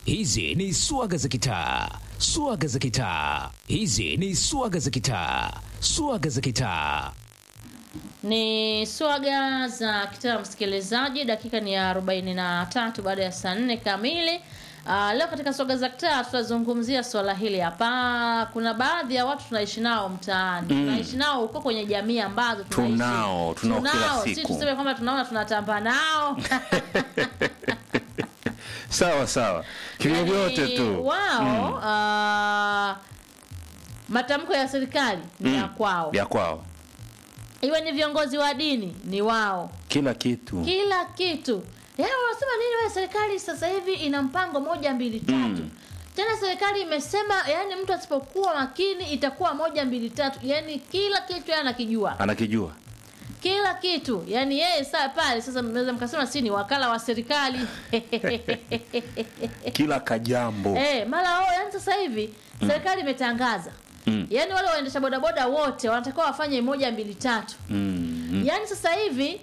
Hizi ni swaga za kitaa, swaga za kitaa. Hizi ni swaga za kitaa, swaga za kitaa. Ni swaga za kitaa, msikilizaji. Dakika ni ya 43 baada ya saa nne kamili. Uh, leo katika swaga za kitaa tutazungumzia swala hili hapa. Kuna baadhi ya watu tunaishi nao mtaani, tunaishi nao huko kwenye jamii ambazo tunaishi. Tunao, tunao kila si siku. tuseme kwamba tunaona tunatamba nao sawa sawa, kivyovyote Yaani, tu wao ah, matamko ya serikali ni ya Mm. kwao, vya kwao, iwe ni viongozi wa dini ni wao, kila kitu kila kitu. Yaani wanasema nini wewe, serikali sasa hivi ina mpango moja mbili tatu Mm. tena serikali imesema, yani mtu asipokuwa makini itakuwa moja mbili tatu. Yani kila kitu yeye anakijua, anakijua kila kitu. Yani yeye saa pale sasa, mnaweza mkasema si ni wakala wa serikali kila kajambo Eh, mara oh, yani sasa hivi serikali imetangaza Mm. yaani wale waendesha bodaboda wote wanatakiwa wafanye moja mbili tatu mm. yaani sasa hivi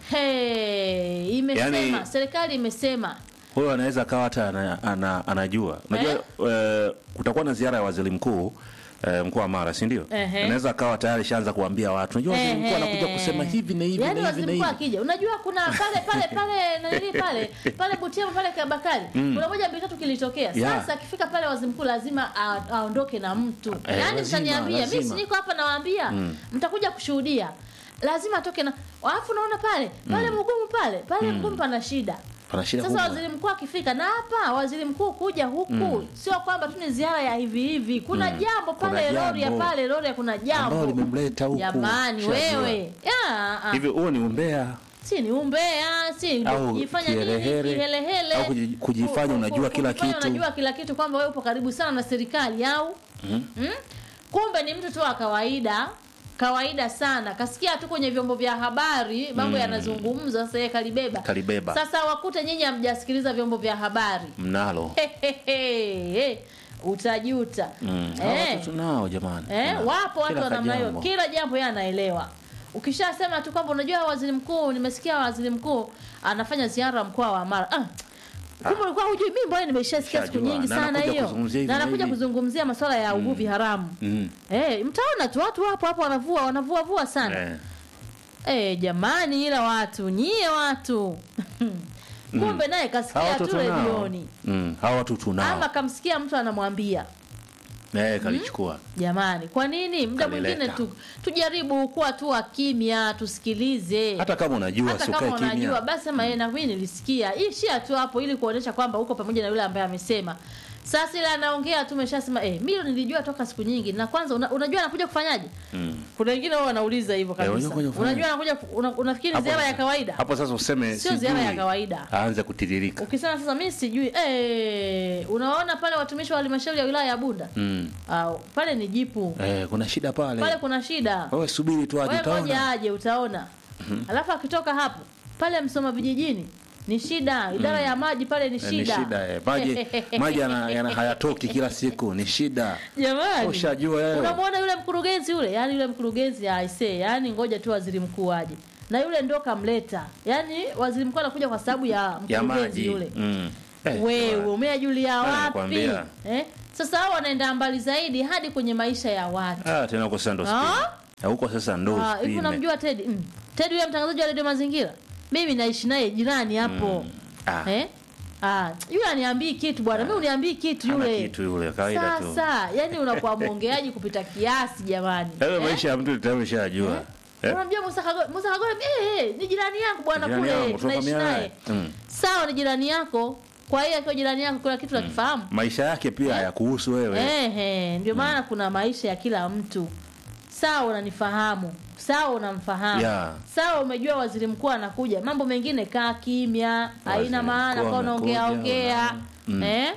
he, imesema Yaani- serikali imesema huyo anaweza akawa hata ana, ana, anajua unajua eh, kutakuwa na ziara ya waziri mkuu eh, mkoa wa Mara si ndio? Ehe. Anaweza akawa tayari shaanza kuambia watu unajua waziri mkuu Ehe. anakuja kusema hivi na hivi yaani na hivi waziri na mkuu hivi akija unajua kuna pale pale pale nanili pale pale Butiama pale Kabakari kuna moja mbili tatu kilitokea Yeah. sasa akifika pale waziri mkuu lazima a- aondoke na mtu Eh, yaani lazima, mtaniambia mimi si lazima. niko hapa nawaambia mtakuja kushuhudia lazima atoke na alafu naona pale pale mgumu pale pale mgumu pana shida pana shida sasa kubwa. waziri mkuu akifika na hapa waziri mkuu kuja huku sio kwamba tu ni ziara ya hivi hivi kuna jambo Kuna pale lori ya jambo. pale lori ya kuna ambao jambo limemleta huku jamani Shajua. wewe ya, ah, hivi huo ni umbea si ni umbea si Au kujifanya nini kiherehere, kihelehele au kuji- kujifanya Ku- ku- unajua ku- kila kujifanya kitu. unajua kila kitu kwamba wewe upo karibu sana na serikali au mm? kumbe ni mtu tu wa kawaida kawaida sana kasikia tu kwenye vyombo vya habari mambo yanazungumzwa sasa yeye kalibeba Kalibeba. sasa wakute nyinyi hamjasikiliza vyombo vya habari mnalo Hehehe, utajuta mm. Hawa Eh. watu tunao jamani Eh, Tunao. wapo watu Kila wa namna hiyo, kajambo. kila jambo yeye anaelewa. Ukishasema tu kwamba unajua waziri mkuu, nimesikia waziri mkuu anafanya ziara mkoa wa Mara. Ah, kumbe ulikuwa hujui, mimi mbona nimeshasikia siku Shajua. nyingi Na sana anakuja hiyo, kuzungumzia hivi na na anakuja hivi. kuzungumzia masuala ya uvuvi haramu. mm. Eh, mtaona tu watu hapo hapo wanavua wanavua vua sana. eh. Eh, jamani, ila watu nyie watu kumbe naye Hawa kasikia watu tu tunao redioni mm. hawa watu tunao ama kamsikia mtu anamwambia eh, kalichukua Jamani, kwa nini muda Kalileta. mwingine tu, tujaribu kuwa tu wa kimya, tusikilize. hata kama unajua Hata sikae kama unajua kimya basi sema yeye na mimi nilisikia. Ishia tu hapo ili kuonesha kwamba uko pamoja na yule ambaye amesema. Sasa ile anaongea tu umeshasema eh, mimi nilijua toka siku nyingi. Na kwanza una, unajua anakuja kufanyaje? mm. Kuna wengine wao wanauliza hivyo kabisa. unajua kuja kufanya- unajua anakuja ku- una, unafikiri Hapo ziara ya sasa- kawaida? hapo sasa useme Sio ziara ya sijui. kawaida. aanze kutiririka Ukisema sasa mimi sijui eh, unaona pale watumishi wa halmashauri ya wilaya ya Bunda? mm. Au pale ni jipu. eh, kuna shida pale, Pale kuna shida. wewe subiri tu aje Wewe ngoja utaona aje utaona. Alafu akitoka hapo pale Msoma vijijini ni shida, idara ya maji pale ni Eh, ni shida. shida eh. maji maji yana, yana hayatoki kila siku ni shida Jamani. ushajua wewe Unamwona yule mkurugenzi yule, yani yule mkurugenzi aisee, yani ngoja tu waziri mkuu aje. Na yule ndo kamleta. Yaani waziri mkuu anakuja kwa sababu ya ya mkurugenzi maji yule. mm. eh, Wewe bwana. umeajulia wapi? nakwambia. Eh? Sasa hao wanaenda mbali zaidi hadi kwenye maisha ya watu. ah, tena huko sasa ndo Ah? spime. Ah, huko sasa ndo Ah, hivi spime. unamjua Teddy? Mm. Teddy yule mtangazaji wa Radio Mazingira. Mimi naishi naye jirani hapo. Ah. Eh? Ah, yule aniambii kitu bwana. Mimi uniambii kitu Hana yule. kitu yule kawaida tu Sasa, yani unakuwa mwongeaji kupita kiasi jamani. Hayo Eh? maisha ya mtu tayari umeshajua eh? Unamjua Musa Kagore? Musa Kagore eh, eh, ni jirani yangu bwana Jirani kule. yangu, Tunaishi tunafahamiana naye. naye. Mm. Sawa ni jirani yako. Kwa hiyo akiwa jirani yako kuna kitu nakifahamu. maisha yake pia hayakuhusu wewe Ehe, ndio maana kuna maisha ya kila mtu. Sawa unanifahamu. Sawa unamfahamu. Yeah. Sawa umejua waziri mkuu anakuja. Mambo mengine kaa kimya, haina Waziri maana mkuu kwa unaongea amekuja, ongea. una- Mm. Eh?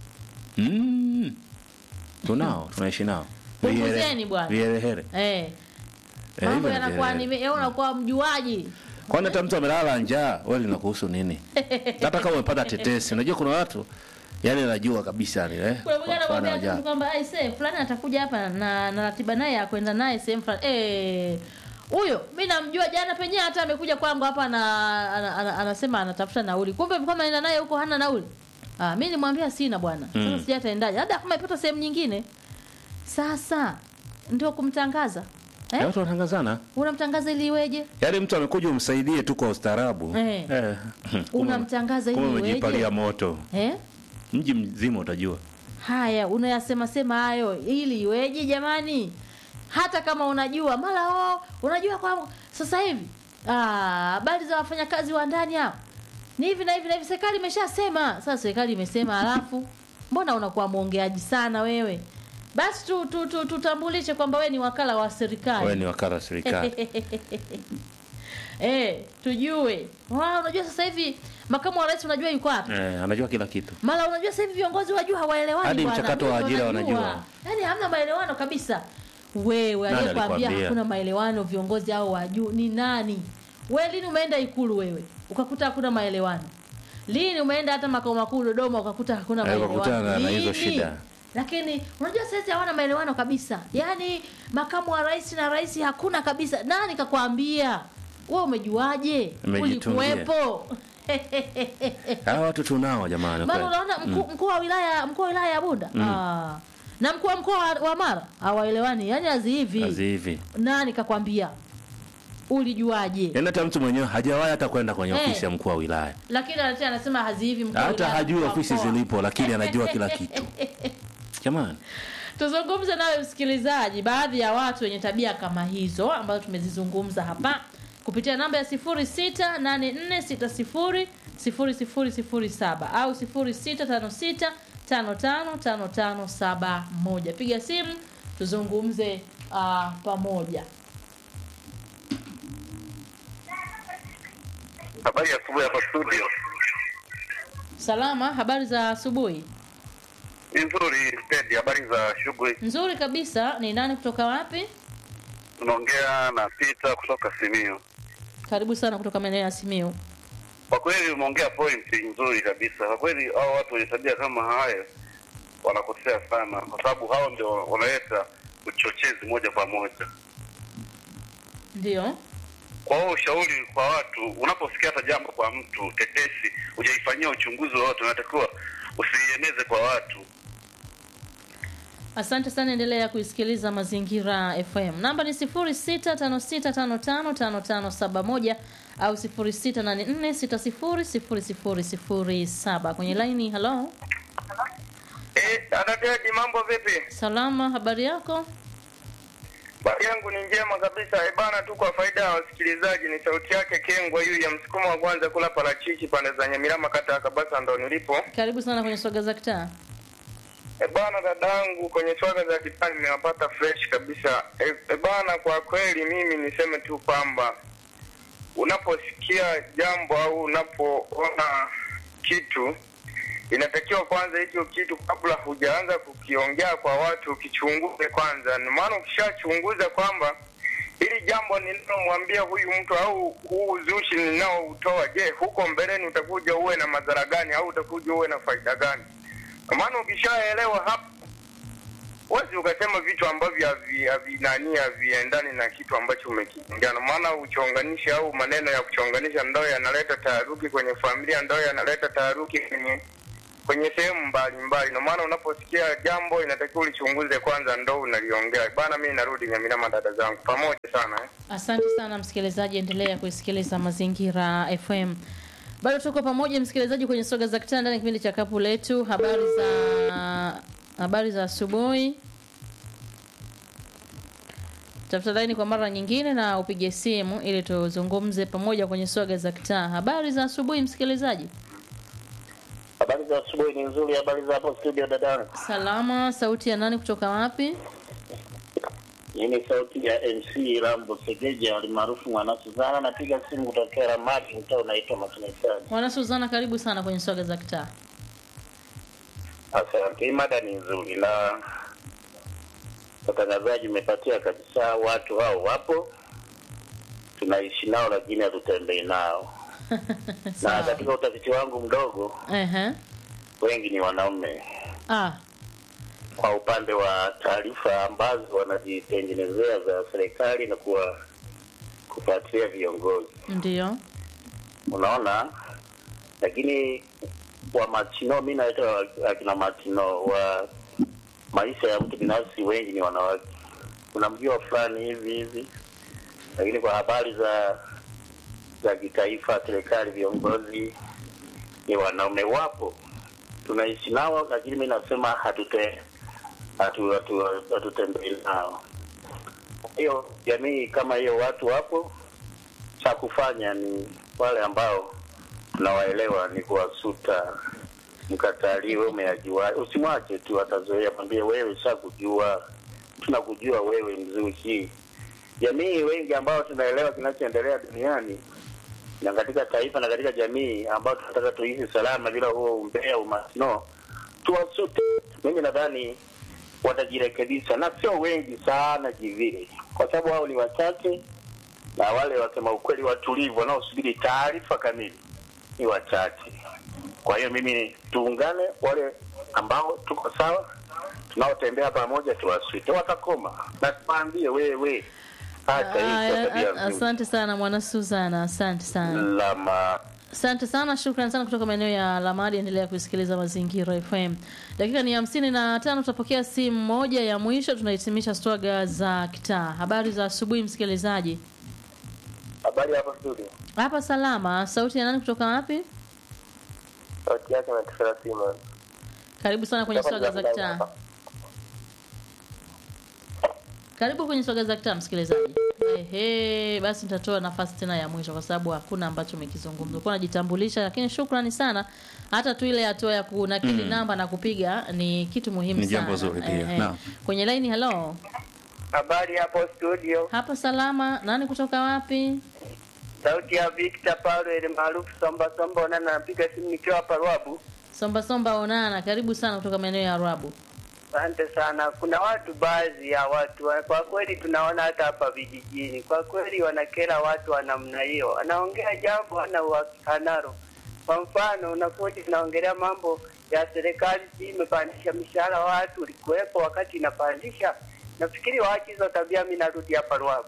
mm. tunao tunaishi nao Punguzeni Vihere- bwana. viherehere Eh. Eh, Mambo hivyo ni yanakuwa viherehere. ni unakuwa mjuaji. kwani hata mtu amelala njaa wewe linakuhusu nini hata kama umepata tetesi unajua kuna watu yani anajua kabisa ni eh Kuna mwingine kwa mfano anakuambia njaa. tu kwamba ai say fulani atakuja hapa na na ratiba naye ya kwenda naye sehemu fulani. Eh. Huyo mimi namjua jana penyewe hata amekuja kwangu hapa na ana, ana, anasema anatafuta nauli. Kumbe kama anaenda naye huko hana nauli. Ah, mi nimwambia sina bwana. Sasa Mm. sijui ataendaje. Labda kama ipata sehemu nyingine. Sasa ndio kumtangaza. Ya Eh? watu wanatangazana Unamtangaza ili iweje? yaani mtu amekuja umsaidie tu kwa ustaarabu Eh. Eh. Kumbe- Unamtangaza ili kumbe iweje? umejipalia moto Eh? mji mzima utajua Haya, unayasema sema hayo ili iweje jamani? Hata kama unajua mara oh, unajua kwa sasa hivi ah, habari za wafanyakazi wa ndani hao ni hivi na hivi na hivi, serikali imeshasema. Sasa serikali imesema, halafu mbona unakuwa mwongeaji sana wewe? Basi tu, tu, tu, tutambulishe kwamba wewe ni wakala wa serikali wewe ni wakala wa serikali eh, tujue. Wa, unajua sasa hivi makamu wa rais unajua yuko wapi? eh, anajua kila kitu Mara unajua sasa hivi viongozi wa juu hawaelewani Hadi bwana. mchakato wa Ndio ajira wanajua. wanajua. Yaani hamna maelewano kabisa. Wewe Nani aliyekwambia alikwambia? hakuna maelewano viongozi hao wa juu ni nani? Wewe lini umeenda ikulu wewe? Ukakuta hakuna maelewano. Lini umeenda hata makao makuu Dodoma ukakuta hakuna Eh, maelewano? ukakutana na hizo Lini? shida. Lakini unajua sasa hawana maelewano kabisa. Yaani makamu wa rais na rais hakuna kabisa. Nani kakwambia? Wewe umejuaje? Nimejitungia. Ulikuwepo? hawa watu tunao jamani Maana kweli. unaona mkuu mkuu wa wilaya mkuu wa wilaya ya Bunda ah, na mkuu wa mkoa wa- wa Mara hawaelewani, yani hazi hivi. kazi hivi Nani kakwambia? Ulijuaje? yaani hata mtu mwenyewe hajawahi hata kwenda kwenye Eh. ofisi ya mkuu wa wilaya Lakini anatia anasema hazi hivi mkuu wa hata wilaya, hajui mkuu wa ofisi mkoa. zilipo lakini anajua kila kitu jamani Tuzungumze nawe msikilizaji, baadhi ya watu wenye tabia kama hizo ambazo tumezizungumza hapa kupitia namba ya 0684600007 au 0656555571. Piga simu tuzungumze uh, pamoja. Habari ya asubuhi hapa studio. Salama, habari za asubuhi? Ni nzuri stendi. Habari za shughuli? Nzuri kabisa. Ni nani kutoka wapi? Tunaongea na Peter kutoka Simiyu. Karibu sana kutoka maeneo ya Simiu. Kwa kweli umeongea point nzuri kabisa. Kwa kweli hao watu wenye tabia kama haya wanakosea sana, kwa sababu hao ndio wanaleta uchochezi moja kwa moja. Ndio. Kwa hiyo ushauri kwa watu, unaposikia hata jambo kwa mtu tetesi, hujaifanyia uchunguzi wowote, unatakiwa usiieneze kwa watu. Asante sana, endelea kuisikiliza Mazingira FM. Namba ni 0656555571 au 0684600007. Kwenye laini, halo. Eh, Adadadi, mambo vipi? Salama, habari yako? Habari yangu ni njema kabisa. Eh, bana tu kwa faida ya wasikilizaji ni sauti yake Kengwa yu ya msukumo wa kwanza kula parachichi pande za Nyamirama kata ya Kabasa ndo nilipo. Karibu sana kwenye swaga za kitaa. E bana, dadangu kwenye swaga za kitani nimewapata fresh kabisa. E, e bana, kwa kweli mimi niseme tu kwamba unaposikia jambo au unapoona kitu inatakiwa kwanza hicho kitu kabla hujaanza kukiongea kwa watu ukichunguze kwanza. Ni maana ukishachunguza kwamba hili jambo ninalomwambia huyu mtu au huu uzushi ninaoutoa, je, huko mbeleni utakuja uwe na madhara gani au utakuja uwe na faida gani? Kwa maana ukishaelewa hapo huwezi ukasema vitu ambavyo havi- havinani haviendani na kitu ambacho umekiongea. Na maana uchonganishi au maneno ya kuchonganisha ndo yanaleta taharuki kwenye familia, ndo yanaleta taharuki kwenye kwenye sehemu mbalimbali. Na maana unaposikia jambo inatakiwa ulichunguze kwanza, ndo unaliongea bana. Mi narudi Nyamirama, dada zangu, pamoja sana eh. Asante sana msikilizaji, endelea kuisikiliza Mazingira FM. Bado tuko pamoja msikilizaji kwenye soga za kitanda ndani ya kipindi cha kapu letu. Habari za habari za asubuhi. Tafuta laini kwa mara nyingine na upige simu ili tuzungumze pamoja kwenye soga za kitaa. Habari za asubuhi msikilizaji. Habari za asubuhi ni nzuri. Habari za hapo studio dadangu? Salama, sauti ya nani kutoka wapi? Hii ni sauti ya MC Rambo Segeja alimaarufu Mwana Suzana. Napiga simu kutokea Ramadi, mtaa unaitwa Makinisani. Mwana Suzana, karibu sana kwenye soga za kitaa. Asante. Hii mada ni nzuri na watangazaji umepatia kabisa. Watu hao wapo, tunaishi nao, lakini hatutembei nao. Na Sawa. katika utafiti wangu mdogo, Ehe. wengi ni wanaume Ah, kwa upande wa taarifa ambazo wanajitengenezea za serikali na kuwa kufuatilia viongozi ndio. unaona lakini wa matino, mi naita akina matino wa maisha ya mtu binafsi, wengi ni wanawake. Kuna mjua fulani hivi hivi, lakini kwa habari za za kitaifa, serikali, viongozi ni wanaume. Wapo tunaishi nao, lakini mi nasema hatute hatu- hatu- hatutembei nao. Hiyo jamii kama hiyo, watu wapo, cha kufanya ni wale ambao tunawaelewa ni kuwasuta mkataliwe, umeyajua, usimwache tu, atazoea. Mwambie wewe, shakujua, tunakujua wewe mzushi. Jamii wengi ambao tunaelewa kinachoendelea duniani na katika taifa na katika jamii ambao tunataka tuishi salama bila huo umbea, umasino, tuwasute. Mimi nadhani watajirekebisha, na sio wengi sana kivile, kwa sababu hao ni wachache, na wale wasema ukweli watulivu wanaosubiri taarifa kamili ni wachache. Kwa hiyo mimi tuungane, wale ambao tuko sawa, tunaotembea pamoja, tuwaswite, watakoma na tuwaambie wewe, acha hii Aya, sio tabia a- nzuri. asante sana mwana Suzana, asante sana. Lama Asante sana, shukrani sana kutoka maeneo ya Lamadi. Endelea kusikiliza Mazingira FM. Dakika ni hamsini na tano, tutapokea simu moja ya mwisho, tunahitimisha swaga za kitaa. Habari za asubuhi, msikilizaji. Habari hapa studio. Hapa salama. Sauti ya nani kutoka wapi? Sauti yake na kisara sima. Karibu sana kwenye swaga za kitaa. Karibu kwenye swaga za kitaa, msikilizaji. Ehe, basi nitatoa nafasi tena ya mwisho kwa sababu hakuna ambacho umekizungumza. Kwa najitambulisha, lakini shukrani sana. Hata tu ile hatua ya kunakili namba na kupiga ni kitu muhimu Ni sana. jambo zuri pia. Ehe. Naam. Kwenye line hello. Habari hapo studio. Hapa salama. Nani kutoka wapi? Sauti ya Victor Paulo ile maarufu Somba Somba na napiga simu nikiwa hapa Ruabu. Somba Somba Onana, karibu sana kutoka maeneo ya Arabu. Asante sana. Kuna watu baadhi ya watu wa- kwa kweli tunaona hata hapa vijijini, kwa kweli wanakera watu wa namna hiyo, anaongea jambo hana uhakika nalo. Kwa mfano, unakuja unaongelea mambo ya serikali, si imepandisha mishahara watu, ulikuwepo wakati inapandisha. Nafikiri waache hizo tabia. Mimi narudi hapa Ruabu.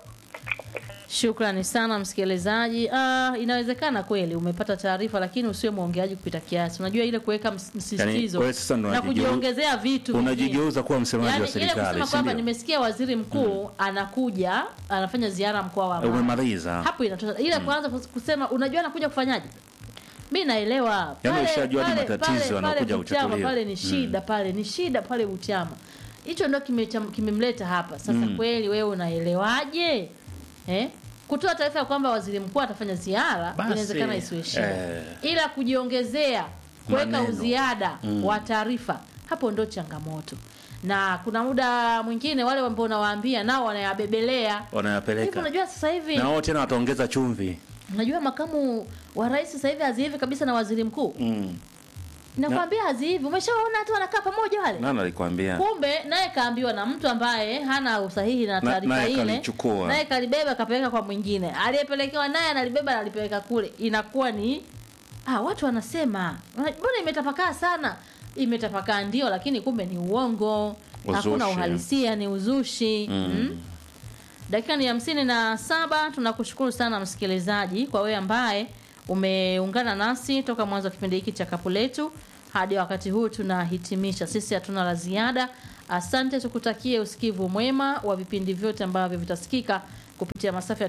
Shukrani sana msikilizaji. Ah, inawezekana kweli umepata taarifa, lakini usiwe mwongeaji kupita kiasi. Unajua ile kuweka ms- msisitizo wewe sasa ndo na unajigeu- kujiongezea vitu unajigeuza kuwa msemaji yani, wa ile serikali kusema si kwamba ndio? nimesikia waziri mkuu anakuja anafanya ziara mkoa wa Mara. umemaliza hapo inatosha. Ile kwanza kus- kusema unajua anakuja kufanyaje? Mi naelewa Yaani Pale- ushajua hadi pale- matatizo pale- yanakuja pale Butiama kuchukuliwa. pale ni shida pale ni shida pale Butiama. Hicho ndio kimecham- kimemleta hapa sasa. Kweli wewe unaelewaje eh? Kutoa taarifa ya kwamba waziri mkuu atafanya ziara Basi, inawezekana isiwe shida, eh. ila kujiongezea kuweka Maneno. uziada wa taarifa, hapo ndo changamoto. Na kuna muda mwingine wale ambao unawaambia nao wanayabebelea hivi. wanayapeleka Unajua sasa hivi na wao tena wataongeza chumvi Unajua makamu wa rais sasa hivi hazihivi kabisa na waziri mkuu. mm. Nakwambia hazihivi. Umeshaona hata wanakaa pamoja wale. nani alikwambia Kumbe naye kaambiwa na mtu ambaye hana usahihi na Na- taarifa naye ile. kalichukua. Naye kalibeba kapeleka kwa mwingine. Aliyepelekewa naye analibeba na alipeleka kule. Inakuwa ni ah, watu wanasema mbona imetapakaa sana? Imetapakaa ndio, lakini kumbe ni uongo. Hakuna Uzushi. uhalisia, ni uzushi. Mm. Mm. Dakika ni hamsini na saba. Tunakushukuru sana msikilizaji kwa wewe ambaye umeungana nasi toka mwanzo wa kipindi hiki cha kapu letu hadi wakati huu tunahitimisha. Sisi hatuna la ziada. Asante, tukutakie usikivu mwema wa vipindi vyote ambavyo vitasikika kupitia masafa ya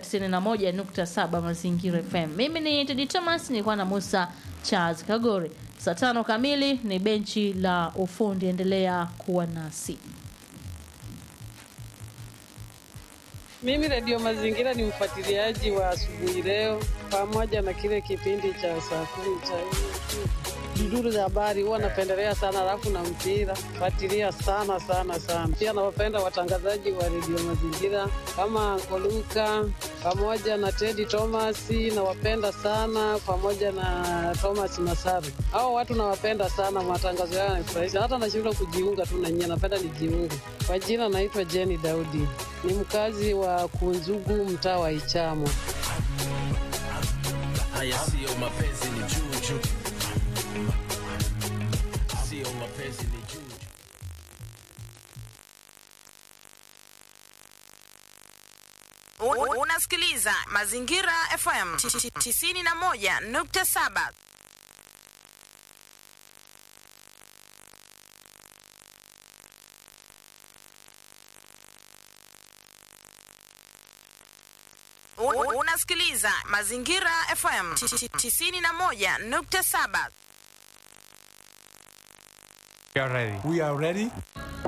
91.7 Mazingira FM. Mimi ni Tedi Thomas, nilikuwa na Musa Charles Kagore. Saa tano kamili ni benchi la ufundi. Endelea kuwa nasi. Mimi Radio Mazingira ni mfuatiliaji wa asubuhi leo, pamoja na kile kipindi cha saa kumi cha duduru za habari, huwa napendelea sana, alafu na mpira fuatilia sana sana sana. Pia nawapenda watangazaji wa Radio Mazingira kama Koluka pamoja na Teddy Thomas, nawapenda sana pamoja na Thomas Masaru. Hao watu nawapenda sana, matangazo yao yanafurahisha, hata nashindwa kujiunga tu na nyie, napenda nijiunge. Kwa jina naitwa Jenny Daudi, ni mkazi wa Kunzugu, mtaa wa Ichamo. Haya siyo mapenzi ni juju, siyo mapenzi ni juju. U- Unasikiliza Mazingira FM 91.7. U- Unasikiliza Mazingira FM 91.7. We are ready. We are ready.